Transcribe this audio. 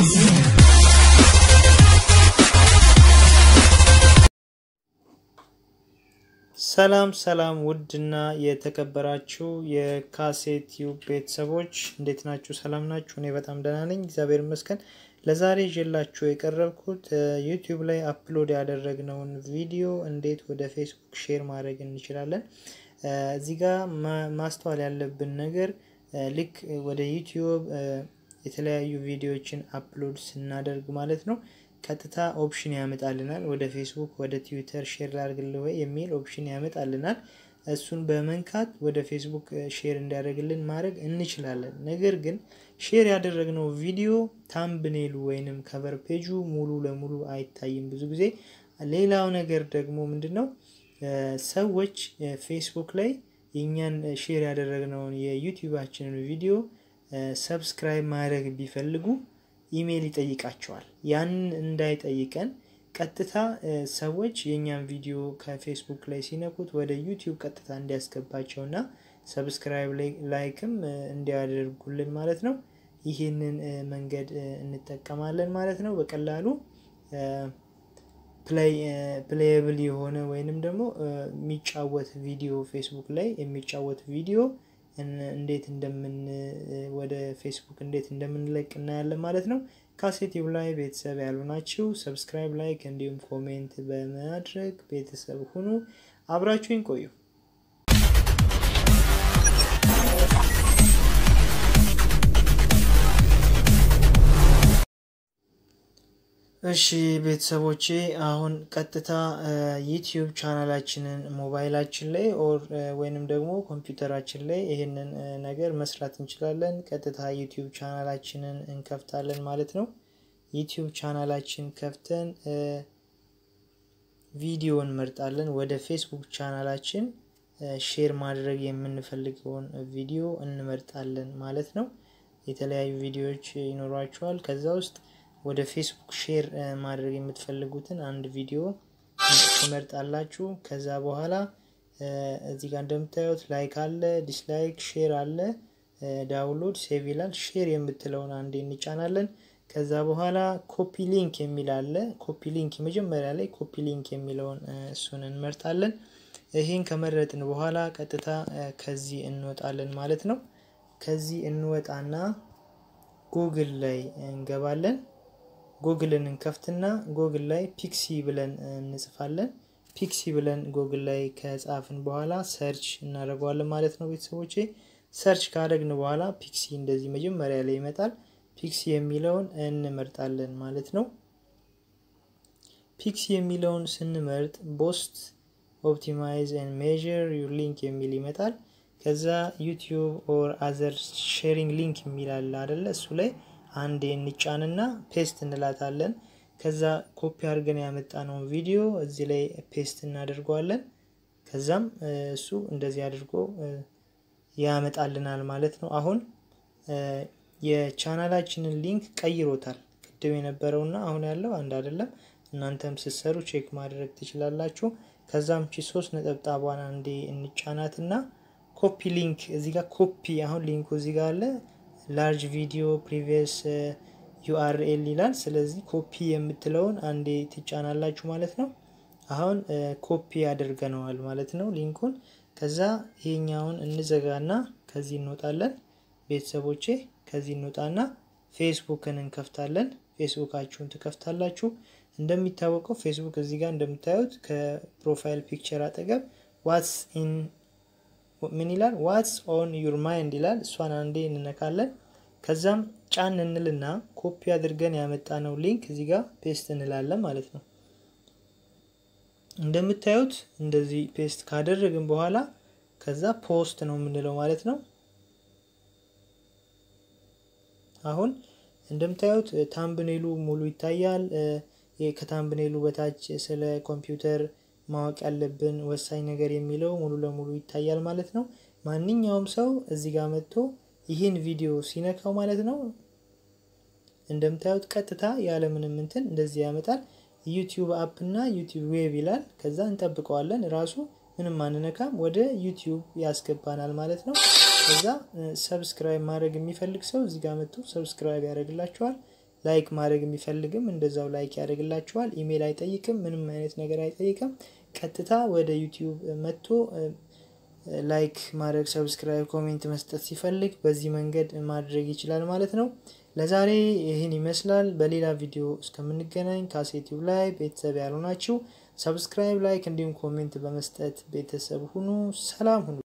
ሰላም ሰላም ውድና የተከበራችሁ የካሴት ቲዩብ ቤተሰቦች እንዴት ናችሁ? ሰላም ናችሁ? እኔ በጣም ደህና ነኝ፣ እግዚአብሔር ይመስገን። ለዛሬ ይዤላችሁ የቀረብኩት ዩቲዩብ ላይ አፕሎድ ያደረግነውን ቪዲዮ እንዴት ወደ ፌስቡክ ሼር ማድረግ እንችላለን። እዚህ ጋር ማስተዋል ያለብን ነገር ልክ ወደ ዩቲዩብ የተለያዩ ቪዲዮዎችን አፕሎድ ስናደርግ ማለት ነው ቀጥታ ኦፕሽን ያመጣልናል። ወደ ፌስቡክ፣ ወደ ትዊተር ሼር ላድርግልህ ወይ የሚል ኦፕሽን ያመጣልናል። እሱን በመንካት ወደ ፌስቡክ ሼር እንዲያደርግልን ማድረግ እንችላለን። ነገር ግን ሼር ያደረግነው ቪዲዮ ታምብኔሉ ወይንም ከቨር ፔጁ ሙሉ ለሙሉ አይታይም ብዙ ጊዜ። ሌላው ነገር ደግሞ ምንድን ነው ሰዎች ፌስቡክ ላይ የእኛን ሼር ያደረግነውን የዩቲዩባችንን ቪዲዮ ሰብስክራይብ ማድረግ ቢፈልጉ ኢሜይል ይጠይቃቸዋል። ያንን እንዳይጠይቀን ቀጥታ ሰዎች የእኛን ቪዲዮ ከፌስቡክ ላይ ሲነኩት ወደ ዩቲዩብ ቀጥታ እንዲያስገባቸው እና ሰብስክራይብ ላይክም እንዲያደርጉልን ማለት ነው። ይህንን መንገድ እንጠቀማለን ማለት ነው። በቀላሉ ፕሌየብል የሆነ ወይንም ደግሞ የሚጫወት ቪዲዮ ፌስቡክ ላይ የሚጫወት ቪዲዮ እንዴት እንደምን ወደ ፌስቡክ እንዴት እንደምንለቅ እናያለን ማለት ነው። ካሴቲቭ ላይ ቤተሰብ ያሉ ናችሁ። ሰብስክራይብ፣ ላይክ እንዲሁም ኮሜንት በማድረግ ቤተሰብ ሁኑ። አብራችሁኝ ቆዩ። እሺ ቤተሰቦቼ አሁን ቀጥታ ዩቲዩብ ቻናላችንን ሞባይላችን ላይ ኦር ወይንም ደግሞ ኮምፒውተራችን ላይ ይህንን ነገር መስራት እንችላለን። ቀጥታ ዩቲዩብ ቻናላችንን እንከፍታለን ማለት ነው። ዩቲዩብ ቻናላችን ከፍተን ቪዲዮ እንመርጣለን። ወደ ፌስቡክ ቻናላችን ሼር ማድረግ የምንፈልገውን ቪዲዮ እንመርጣለን ማለት ነው። የተለያዩ ቪዲዮዎች ይኖሯቸዋል ከዛ ውስጥ ወደ ፌስቡክ ሼር ማድረግ የምትፈልጉትን አንድ ቪዲዮ ትመርጣላችሁ። ከዛ በኋላ እዚህ ጋር እንደምታዩት ላይክ አለ፣ ዲስላይክ፣ ሼር አለ፣ ዳውንሎድ፣ ሴቭ ይላል። ሼር የምትለውን አንዴ እንጫናለን። ከዛ በኋላ ኮፒ ሊንክ የሚል አለ። ኮፒ ሊንክ መጀመሪያ ላይ ኮፒ ሊንክ የሚለውን እሱን እንመርጣለን። ይህን ከመረጥን በኋላ ቀጥታ ከዚህ እንወጣለን ማለት ነው። ከዚህ እንወጣና ጉግል ላይ እንገባለን። ጉግልን እንከፍትና ጉግል ላይ ፒክሲ ብለን እንጽፋለን። ፒክሲ ብለን ጉግል ላይ ከጻፍን በኋላ ሰርች እናደርገዋለን ማለት ነው። ቤተሰቦቼ ሰርች ካደረግን በኋላ ፒክሲ እንደዚህ መጀመሪያ ላይ ይመጣል። ፒክሲ የሚለውን እንመርጣለን ማለት ነው። ፒክሲ የሚለውን ስንመርጥ ቦስት ኦፕቲማይዝ ኤንድ ሜዥር ዩር ሊንክ የሚል ይመጣል። ከዛ ዩቲዩብ ኦር አዘር ሼሪንግ ሊንክ የሚል አለ አደለ? እሱ ላይ አንዴ እንጫንና ፔስት እንላታለን። ከዛ ኮፒ አድርገን ያመጣነውን ቪዲዮ እዚህ ላይ ፔስት እናደርገዋለን። ከዛም እሱ እንደዚህ አድርጎ ያመጣልናል ማለት ነው። አሁን የቻናላችንን ሊንክ ቀይሮታል። ቅድም የነበረውና አሁን ያለው አንድ አይደለም። እናንተም ስትሰሩ ቼክ ማድረግ ትችላላችሁ። ከዛም ቺ ሶስት ነጠብጣቧን አንዴ እንጫናትና ኮፒ ሊንክ እዚህ ጋር ኮፒ አሁን ሊንኩ እዚህ ጋር አለ ላርጅ ቪዲዮ ፕሪቪየስ ዩአርኤል ይላል። ስለዚህ ኮፒ የምትለውን አንዴ ትጫናላችሁ ማለት ነው። አሁን ኮፒ ያደርገነዋል ማለት ነው ሊንኩን። ከዛ ይሄኛውን እንዘጋና ከዚህ እንወጣለን። ቤተሰቦቼ ከዚህ እንወጣና ፌስቡክን እንከፍታለን። ፌስቡካችሁን ትከፍታላችሁ። እንደሚታወቀው ፌስቡክ እዚህ ጋር እንደምታዩት ከፕሮፋይል ፒክቸር አጠገብ ዋትስ ኢን ምን ይላል? ዋትስ ኦን ዩር ማይንድ ይላል። እሷን አንዴ እንነካለን። ከዛም ጫን እንልና ኮፒ አድርገን ያመጣነው ሊንክ እዚህ ጋር ፔስት እንላለን ማለት ነው። እንደምታዩት እንደዚህ ፔስት ካደረግን በኋላ ከዛ ፖስት ነው የምንለው ማለት ነው። አሁን እንደምታዩት ታምብኔሉ ሙሉ ይታያል። ከታምብኔሉ በታች ስለ ኮምፒውተር ማወቅ ያለብን ወሳኝ ነገር የሚለው ሙሉ ለሙሉ ይታያል ማለት ነው። ማንኛውም ሰው እዚህ ጋር መጥቶ ይህን ቪዲዮ ሲነካው ማለት ነው እንደምታዩት ቀጥታ ያለምንም እንትን እንደዚህ ያመጣል። ዩቲዩብ አፕ እና ዩቲዩብ ዌብ ይላል። ከዛ እንጠብቀዋለን። ራሱ ምንም አንነካም፣ ወደ ዩቲዩብ ያስገባናል ማለት ነው። ከዛ ሰብስክራይብ ማድረግ የሚፈልግ ሰው እዚህ ጋር መጥቶ ሰብስክራይብ ያደርግላቸዋል። ላይክ ማድረግ የሚፈልግም እንደዛው ላይክ ያደርግላችኋል። ኢሜል አይጠይቅም፣ ምንም አይነት ነገር አይጠይቅም። ቀጥታ ወደ ዩቲዩብ መጥቶ ላይክ ማድረግ፣ ሰብስክራይብ፣ ኮሜንት መስጠት ሲፈልግ በዚህ መንገድ ማድረግ ይችላል ማለት ነው። ለዛሬ ይህን ይመስላል። በሌላ ቪዲዮ እስከምንገናኝ ካሴቲቭ ላይ ቤተሰብ ያልሆናችሁ ሰብስክራይብ፣ ላይክ እንዲሁም ኮሜንት በመስጠት ቤተሰብ ሁኑ። ሰላም ሁኑ።